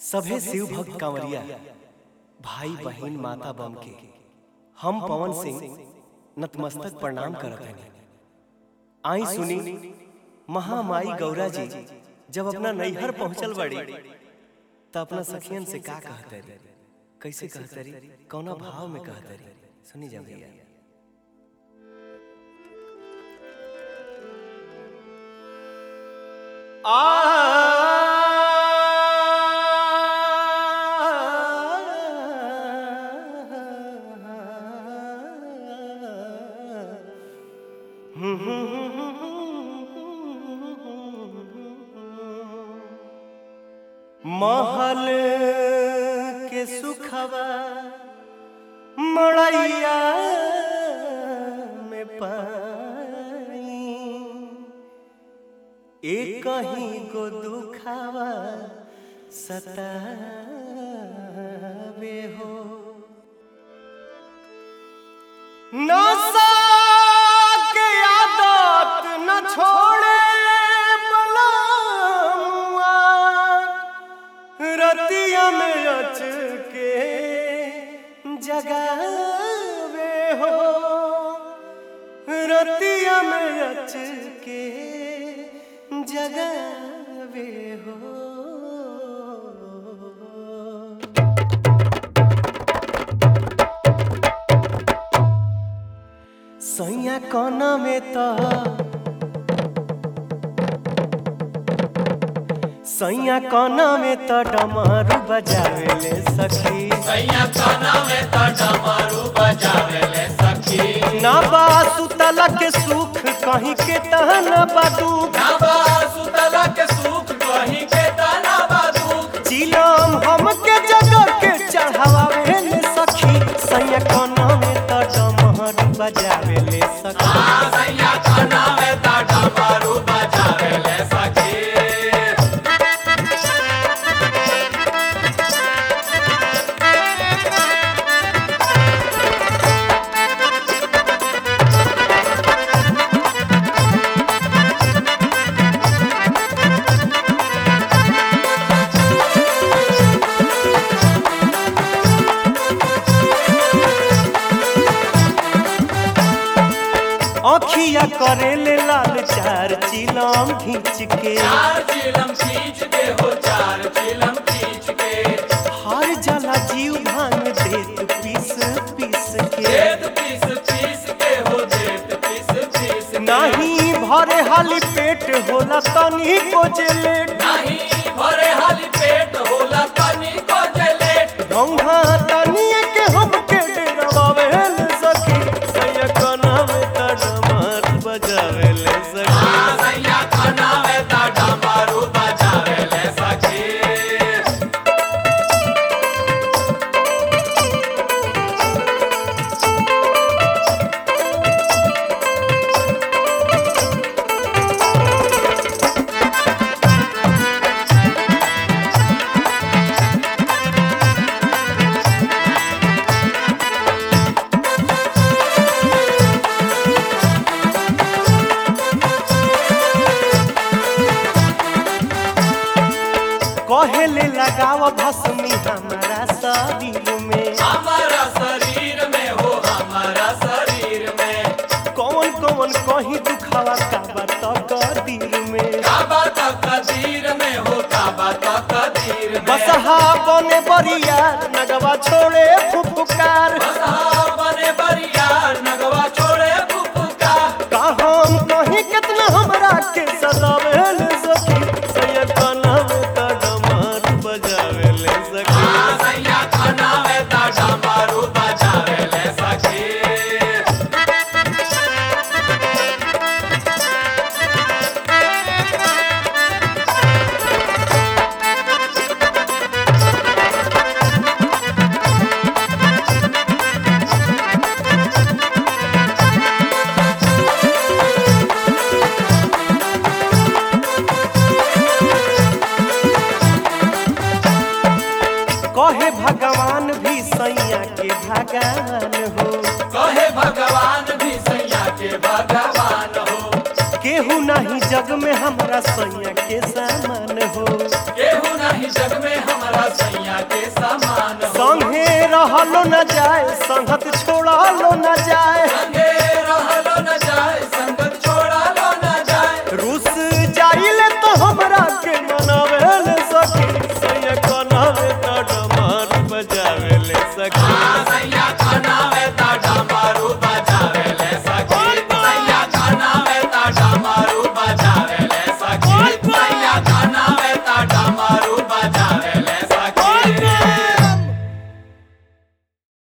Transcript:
सभे शिव भक्त कांवरिया भाई बहन माता बम के हम पवन सिंह नतमस्तक प्रणाम करत हनी आई सुनी महामाई गौरा जी जब अपना नैहर पहुंचल बड़ी त अपना सखियन से का कहतरी कैसे कहतरी कौना भाव में कहतरी सुनी जा भैया महल के सुखवा मड़ैया में पाई एक ही को दुखावा सतावे हो नशा के आदत न छोड़े बलमुआ रतिया में अच के जगावे हो रतिया में अच के जगावे हो सैया कोना में तो सैया कोना में तो डमरू बजावे ले सखी सैया काना में त डमरू बजावेले सखी ना बा सुतला के सुख कहीं के तहन बा दुख नबा सुतला के सुख कहीं के तना बादुक चिलम हम के जगह के चढ़ावे ले सखी सैया कोना में तो डमरू बजावे ले सखी सैया काना में त डमरू बजावेले सखी अखिया करे ले लाल चार चिलम खींच के चार चिलम खींच के हो चार चिलम खींच के हर जला जीव भांग देत पीस पीस के देत पीस पीस के हो देत पीस पीस के। नाही भरे हाली पेट होला तनी को जेलेट नहीं भरे हाली पेट होला तनी को जलेट गंगा तनी के हम के डरावे ले सखी सैया कना में तड़मर बजावे ले सखी सैया काना में त डमरू बजावेले सखी कहे ले लगाव भस्मी हमारा शरीर में हमारा शरीर में हो हमारा शरीर में कौन कौन कहीं दुखावा का बात कदीर में काबा तो कदीर में हो काबा तो कदीर में बसहा बने बरिया नगवा छोड़े फुफुकार बसहा बने बरियार नगवा छोड़े फुफुका का हम कहीं कितना हमरा के सदावे ले सखी सैया काना में तड़मर बजावे ले सखी सैया खाना में ता डमरू बजावेले सखी कहे भगवान भी सैया के भगवान हो कहे भगवान भी सैया के भगवान हो केहू नहीं जग में हमरा सैया के सामान हो केहू नहीं जग में हमारा रहलो न जाए संगत छोड़लो न जाए